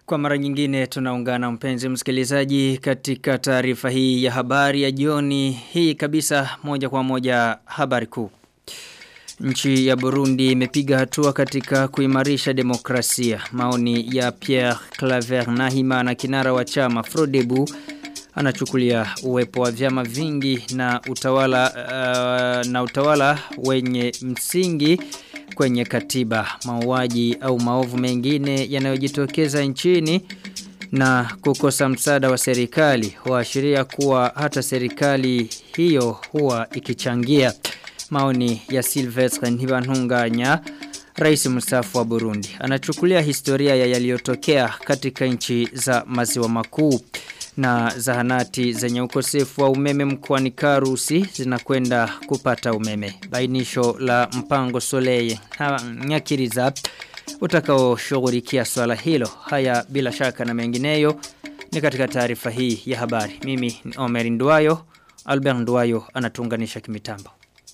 Kwa mara nyingine tunaungana mpenzi msikilizaji katika taarifa hii ya habari ya jioni hii kabisa moja kwa moja habari kuu. Nchi ya Burundi imepiga hatua katika kuimarisha demokrasia. Maoni ya Pierre Claver Nahima na kinara wa chama Frodebu anachukulia uwepo wa vyama vingi na utawala uh, na utawala wenye msingi kwenye katiba mauaji au maovu mengine yanayojitokeza nchini na kukosa msaada wa serikali huashiria kuwa hata serikali hiyo huwa ikichangia maoni ya Silvestre Ntibantunganya Rais mstaafu wa Burundi anachukulia historia ya yaliyotokea katika nchi za maziwa makuu na zahanati zenye ukosefu wa umeme mkoani Karusi zinakwenda kupata umeme. Bainisho la mpango Soleil Nyakiriza utakaoshughulikia swala hilo. Haya bila shaka na mengineyo ni katika taarifa hii ya habari. Mimi ni Omer Nduwayo, Albert Nduwayo anatunganisha kimitambo.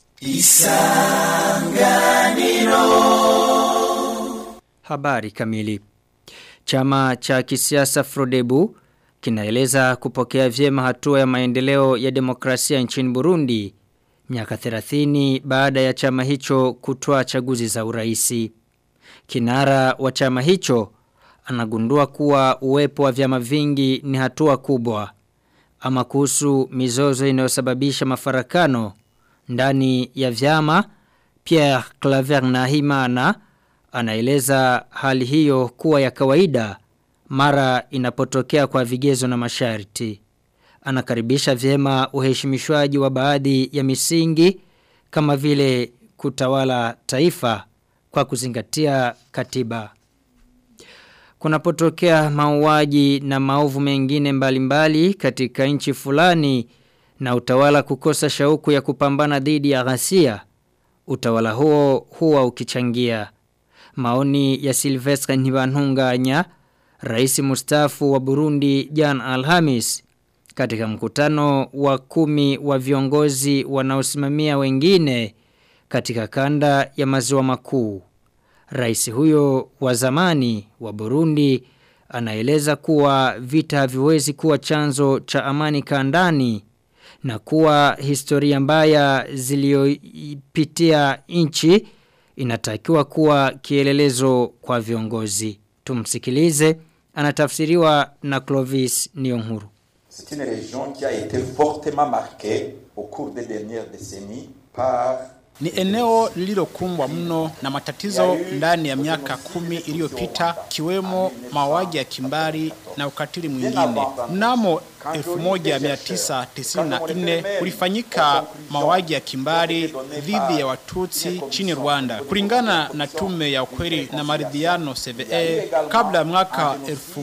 Isanganiro Habari kamili Chama cha kisiasa Frodebu kinaeleza kupokea vyema hatua ya maendeleo ya demokrasia nchini Burundi miaka 30 baada ya chama hicho kutoa chaguzi za uraisi. Kinara wa chama hicho anagundua kuwa uwepo wa vyama vingi ni hatua kubwa. Ama kuhusu mizozo inayosababisha mafarakano ndani ya vyama Pierre Claver Nahimana anaeleza hali hiyo kuwa ya kawaida mara inapotokea kwa vigezo na masharti. Anakaribisha vyema uheshimishwaji wa baadhi ya misingi kama vile kutawala taifa kwa kuzingatia katiba. Kunapotokea mauaji na maovu mengine mbalimbali mbali katika nchi fulani na utawala kukosa shauku ya kupambana dhidi ya ghasia, utawala huo huwa ukichangia. Maoni ya Silvestre Ntibantunganya Rais mustafu wa Burundi Jan Alhamis katika mkutano wa kumi wa viongozi wanaosimamia wengine katika kanda ya maziwa makuu. Rais huyo wa zamani wa Burundi anaeleza kuwa vita haviwezi kuwa chanzo cha amani kandani na kuwa historia mbaya ziliyopitia nchi inatakiwa kuwa kielelezo kwa viongozi. Tumsikilize anatafsiriwa na Clovis Niyonkuru. C'est une région qui a été fortement marquée au cours des dernières décennies par ni eneo lililokumbwa mno na matatizo ndani ya miaka kumi iliyopita kiwemo mauaji ya kimbari na ukatili mwingine. Mnamo 1994 kulifanyika mauaji ya kimbari dhidi ya Watutsi chini Rwanda. Kulingana na tume ya ukweli na maridhiano CVE, kabla ya mwaka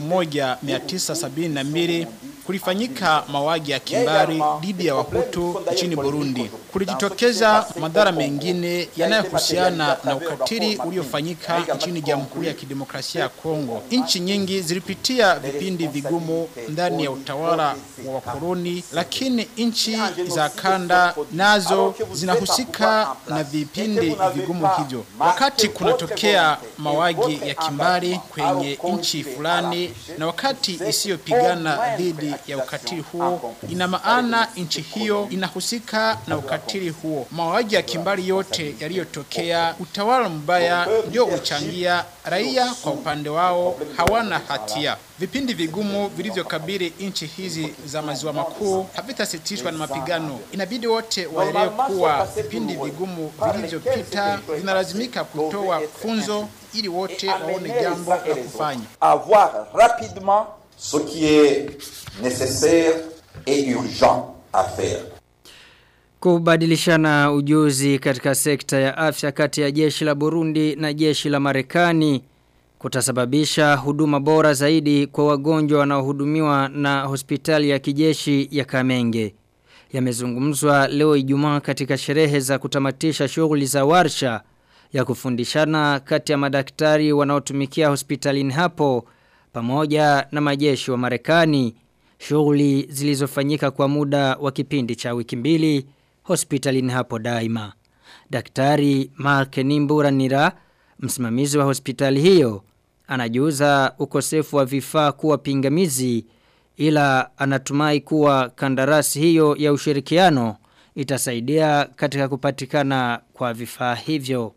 1972 kulifanyika mauaji ya kimbari dhidi ya Wahutu nchini Burundi. Kulijitokeza madhara mengine yanayohusiana na ukatili uliofanyika nchini Jamhuri ya Kidemokrasia ya Kongo. Nchi nyingi zilipitia vipindi vigumu ndani ya utawala wa wakoloni, lakini nchi za kanda nazo zinahusika na vipindi vigumu hivyo. Wakati kunatokea mauaji ya kimbari kwenye nchi fulani na wakati isiyopigana dhidi ya ukatili huo, ina maana nchi hiyo inahusika na ukatili huo. Mauaji ya kimbari yote yaliyotokea, utawala mbaya ndio uchangia, raia kwa upande wao hawana hatia. Vipindi vigumu vilivyokabili nchi hizi za maziwa makuu havitasitishwa na mapigano. Inabidi wote waelewe kuwa vipindi vigumu vilivyopita vinalazimika kutoa funzo ili wote waone jambo la kufanya. Avoir rapidement ce qui est nécessaire et urgent à faire. Kubadilishana ujuzi katika sekta ya afya kati ya jeshi la Burundi na jeshi la Marekani kutasababisha huduma bora zaidi kwa wagonjwa wanaohudumiwa na hospitali ya kijeshi ya Kamenge. Yamezungumzwa leo Ijumaa katika sherehe za kutamatisha shughuli za warsha ya kufundishana kati ya madaktari wanaotumikia hospitalini hapo pamoja na majeshi wa Marekani. Shughuli zilizofanyika kwa muda wa kipindi cha wiki mbili hospitalini hapo daima. Daktari Mark Nimbura Nira, msimamizi wa hospitali hiyo, anajuza ukosefu wa vifaa kuwa pingamizi ila anatumai kuwa kandarasi hiyo ya ushirikiano itasaidia katika kupatikana kwa vifaa hivyo.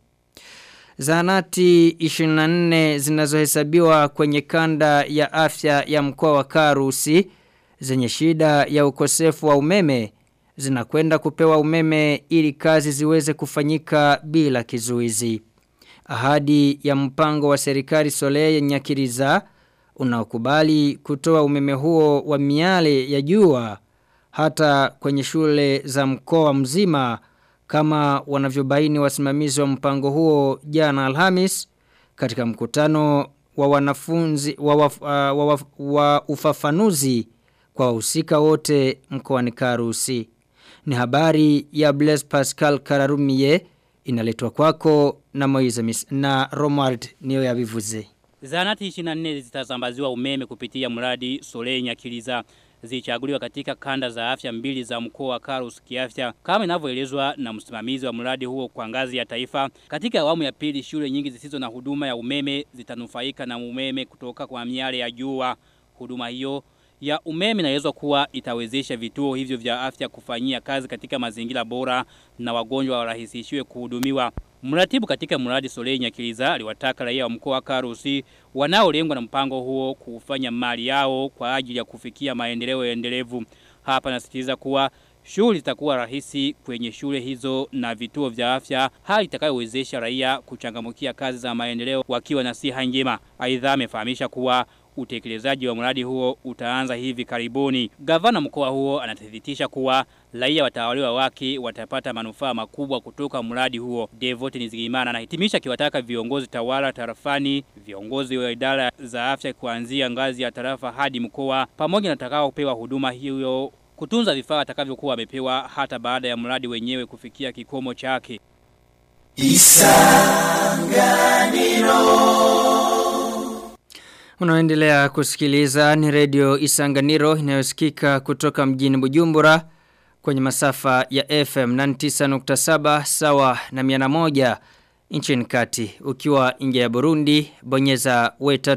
Zahanati 24 zinazohesabiwa kwenye kanda ya afya ya mkoa wa Karusi zenye shida ya ukosefu wa umeme zinakwenda kupewa umeme ili kazi ziweze kufanyika bila kizuizi. Ahadi ya mpango wa serikali Soleil Nyakiriza unaokubali kutoa umeme huo wa miale ya jua hata kwenye shule za mkoa mzima kama wanavyobaini wasimamizi wa mpango huo jana Alhamis katika mkutano wa wanafunzi wa, wa, wa, wa, wa ufafanuzi kwa wahusika wote mkoani Karusi. Ni habari ya Blaise Pascal Kararumie inaletwa kwako na Moize Mis na Romard niyo yabivuze. Zahanati 24 zitasambaziwa umeme kupitia mradi Soleil Nyakiliza zilichaguliwa katika kanda za afya mbili za mkoa wa Karus kiafya kama inavyoelezwa na msimamizi wa mradi huo kwa ngazi ya taifa. Katika awamu ya pili shule nyingi zisizo na huduma ya umeme zitanufaika na umeme kutoka kwa miale ya jua. Huduma hiyo ya umeme inaelezwa kuwa itawezesha vituo hivyo vya afya kufanyia kazi katika mazingira bora na wagonjwa warahisishiwe kuhudumiwa. Mratibu katika mradi Soleil Nyakiliza aliwataka raia wa mkoa wa Karusi wanaolengwa na mpango huo kufanya mali yao kwa ajili ya kufikia maendeleo endelevu. Hapa nasitiza kuwa shughuli zitakuwa rahisi kwenye shule hizo na vituo vya afya, hali itakayowezesha raia kuchangamkia kazi za maendeleo wakiwa na siha njema. Aidha amefahamisha kuwa utekelezaji wa mradi huo utaanza hivi karibuni. Gavana mkoa huo anathibitisha kuwa raia watawaliwa wake watapata manufaa makubwa kutoka mradi huo. Devote Nizigimana anahitimisha kiwataka viongozi tawala tarafani, viongozi wa idara za afya kuanzia ngazi ya tarafa hadi mkoa pamoja na takao kupewa huduma hiyo kutunza vifaa atakavyokuwa wamepewa hata baada ya mradi wenyewe kufikia kikomo chake. Unaendelea kusikiliza ni redio Isanganiro inayosikika kutoka mjini Bujumbura kwenye masafa ya FM 99.7 sawa na 101 nchini kati. Ukiwa nje ya Burundi, bonyeza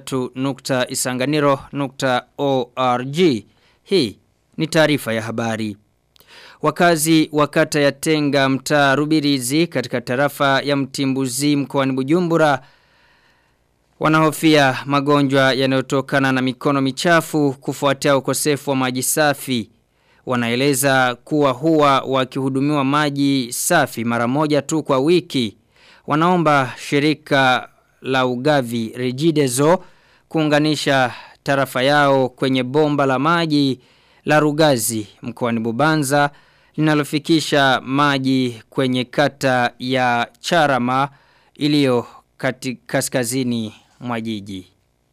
we3.isanganiro.org. Hii ni taarifa ya habari. Wakazi wa kata ya Tenga mtaa Rubirizi katika tarafa ya Mtimbuzi mkoani Bujumbura wanahofia magonjwa yanayotokana na mikono michafu kufuatia ukosefu wa maji safi. Wanaeleza kuwa huwa wakihudumiwa maji safi mara moja tu kwa wiki. Wanaomba shirika la ugavi Regideso kuunganisha tarafa yao kwenye bomba la maji la Rugazi mkoani Bubanza linalofikisha maji kwenye kata ya Charama iliyo kaskazini mwa jiji.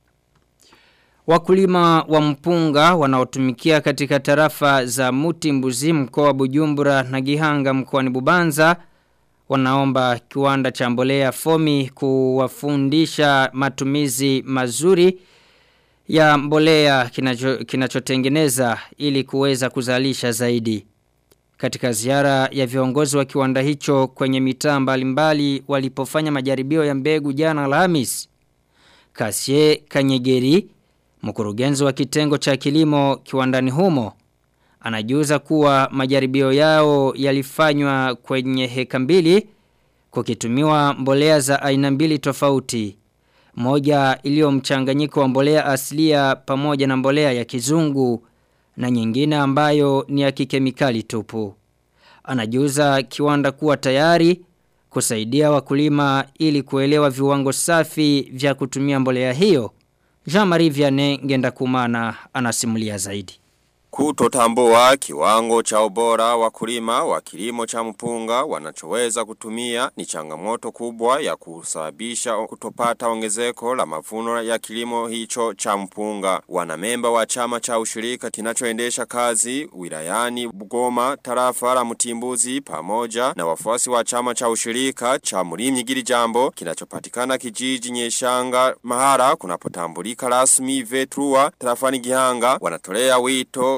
Wakulima wa mpunga wanaotumikia katika tarafa za Muti Mbuzi mkoa wa Bujumbura na Gihanga mkoani Bubanza wanaomba kiwanda cha mbolea Fomi kuwafundisha matumizi mazuri ya mbolea kinacho, kinachotengeneza ili kuweza kuzalisha zaidi. Katika ziara ya viongozi wa kiwanda hicho kwenye mitaa mbalimbali walipofanya majaribio ya mbegu jana Alhamis. Kasie Kanyegeri, mkurugenzi wa kitengo cha kilimo kiwandani humo, anajuza kuwa majaribio yao yalifanywa kwenye heka mbili kukitumiwa mbolea za aina mbili tofauti. Moja iliyo mchanganyiko wa mbolea asilia pamoja na mbolea ya kizungu na nyingine ambayo ni ya kikemikali tupu. Anajuza kiwanda kuwa tayari kusaidia wakulima ili kuelewa viwango safi vya kutumia mbolea hiyo. Jean-Marie Vianney ngenda kumana anasimulia zaidi. Kutotambua kiwango cha ubora wakulima wa kilimo cha mpunga wanachoweza kutumia ni changamoto kubwa ya kusababisha kutopata ongezeko la mavuno ya kilimo hicho cha mpunga. Wanamemba wa chama cha ushirika kinachoendesha kazi wilayani Bugoma, tarafa la Mtimbuzi pamoja na wafuasi wa chama cha ushirika cha Murimyi Giri Jambo kinachopatikana kijiji Nyeshanga mahara kunapotambulika rasmi Vetrua tarafani Gihanga wanatolea wito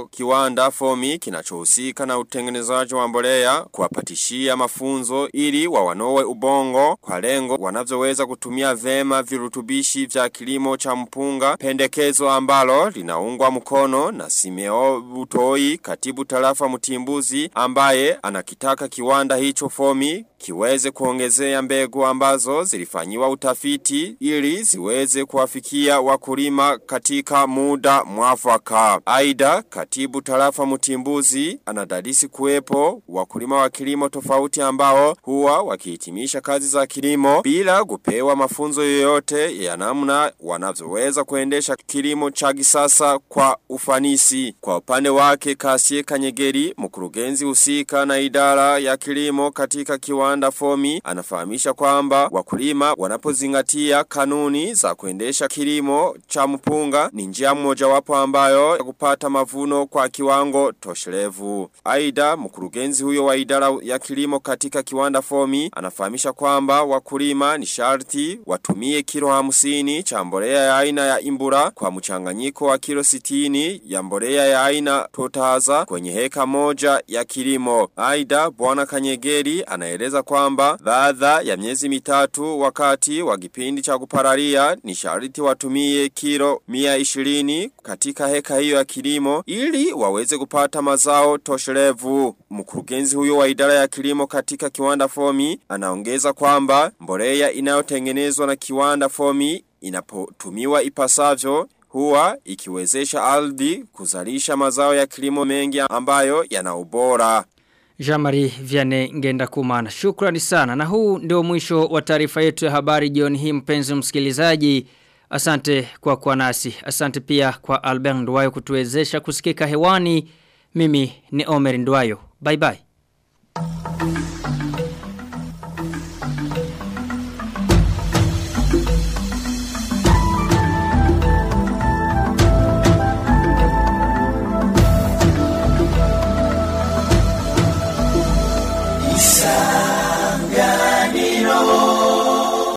hicho kiwanda fomi kinachohusika na utengenezaji wa mbolea kuwapatishia mafunzo ili wawanowe ubongo kwa lengo wanavyoweza kutumia vema virutubishi vya kilimo cha mpunga pendekezo ambalo linaungwa mkono na Simeo Butoi katibu tarafa mtimbuzi ambaye anakitaka kiwanda hicho fomi kiweze kuongezea mbegu ambazo zilifanyiwa utafiti ili ziweze kuwafikia wakulima katika muda mwafaka. Aida katibu tarafa mtimbuzi anadadisi kuwepo wakulima wa kilimo tofauti ambao huwa wakihitimisha kazi za kilimo bila kupewa mafunzo yoyote ya namna wanavyoweza kuendesha kilimo cha kisasa kwa ufanisi. Kwa upande wake Kasie Kanyegeri mkurugenzi husika na idara ya kilimo katika kiwanda fomi anafahamisha kwamba wakulima wanapozingatia kanuni za kuendesha kilimo cha mpunga ni njia mojawapo ambayo ya kupata mavuno kwa kiwango toshelevu. Aida mkurugenzi huyo wa idara ya kilimo katika kiwanda fomi anafahamisha kwamba wakulima ni sharti watumie kilo hamsini cha mbolea ya aina ya imbura kwa mchanganyiko wa kilo sitini ya mbolea ya aina totaza kwenye heka moja ya kilimo. Aida bwana Kanyegeri anaeleza kwamba baada ya miezi mitatu wakati wa kipindi cha kupararia ni sharti watumie kilo 120 katika heka hiyo ya kilimo ili waweze kupata mazao toshelevu. Mkurugenzi huyo wa idara ya kilimo katika kiwanda fomi anaongeza kwamba mbolea inayotengenezwa na kiwanda fomi inapotumiwa ipasavyo huwa ikiwezesha ardhi kuzalisha mazao ya kilimo mengi ambayo yana ubora. Jamari Viane Ngenda Kumana. Shukrani sana. Na huu ndio mwisho wa taarifa yetu ya habari jioni hii mpenzi msikilizaji. Asante kwa kwa nasi. Asante pia kwa Albert Ndwayo kutuwezesha kusikika hewani. Mimi ni Omer Ndwayo. Bye bye.